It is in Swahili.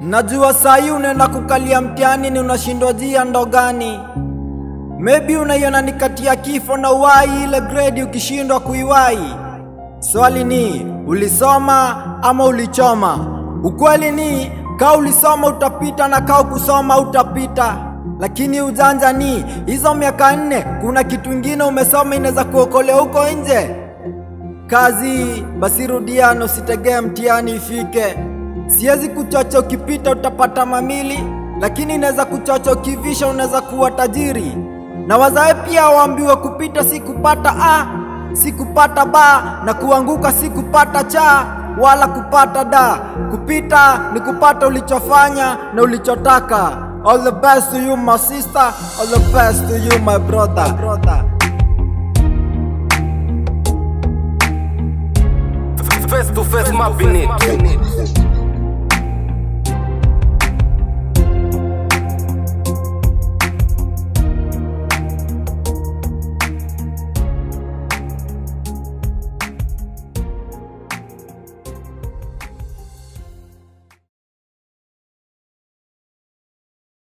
Najua sahi unaenda kukalia mtihani ni unashindwa jia ndo gani? Maybe unaiona ni kati ya kifo na uwai, ile grade ukishindwa kuiwai. Swali ni ulisoma ama ulichoma? Ukweli ni kaa ulisoma utapita na kaa kusoma utapita, lakini ujanja ni hizo miaka nne, kuna kitu ingine umesoma inaweza kuokolea huko nje. Kazi basi rudia na usitegee mtihani ifike. Siwezi kuchocha ukipita utapata mamili, lakini inaweza kuchocha ukivisha unaweza kuwa tajiri. Na wazae pia waambiwe kupita si kupata a, si kupata ba, na kuanguka si kupata cha wala kupata da. Kupita ni kupata ulichofanya na ulichotaka. All the best to you my sister, all the best to you my brother. brother. Face to face mapping it.